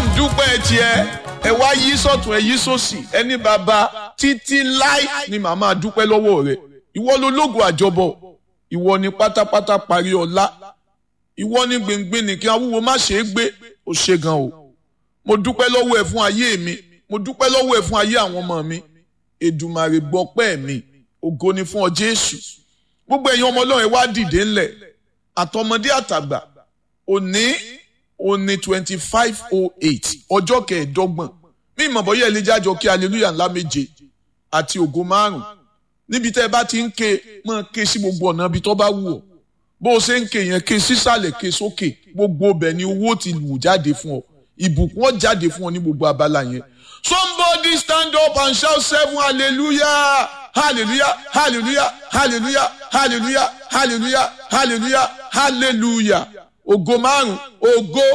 ń dúpẹ́ tiẹ̀ ẹ wá yí sọ̀tún ẹ yí sósì ẹni bàbá títí láì ni màmá dúpẹ́ lọ́wọ́ rẹ̀ ìwọ ló lógun àjọbọ ìwọ ni pátápátá parí ọlá ìwọ ni gbìngbìn nìkan awúwo má ṣe é gbé ó ṣe gan o mo dúpẹ́ lọ́wọ́ ẹ fún ayé mi mo dúpẹ́ lọ́wọ́ ẹ fún ayé àwọn ọmọ mi Èdùmàrè gbọpẹ́ mi ògo ni fún ọ Jésù gbogbo ẹ̀yin ọmọ Ọlọ́run ẹ wá dìde ńlẹ̀ àtọmọdé àtàgbà òní òní twenty five oh eight ọjọ́ kẹẹ̀ẹ́dọ́gbọ̀n mí ìmọ̀ bọ́yá ilé jájọ kí hallelujah ńlá méje àti ògo márùn níbi tẹ́ ẹ bá ti ń ké máa ké sí gbogbo ọ̀nà ibi tó bá wù ọ́ bó o ṣe ń ké yẹn ké sísàlẹ̀ ké sókè gbogbo ọbẹ̀ ni owó ti wù jáde fún ọ ìbùkún ọ jáde fún ọ ní gbogbo abala yẹn somebody stand up and shout seven hallelujah hallelujah hallelujah hallelujah hallelujah hallelujah hallelujah hallelujah ògo márùn ògo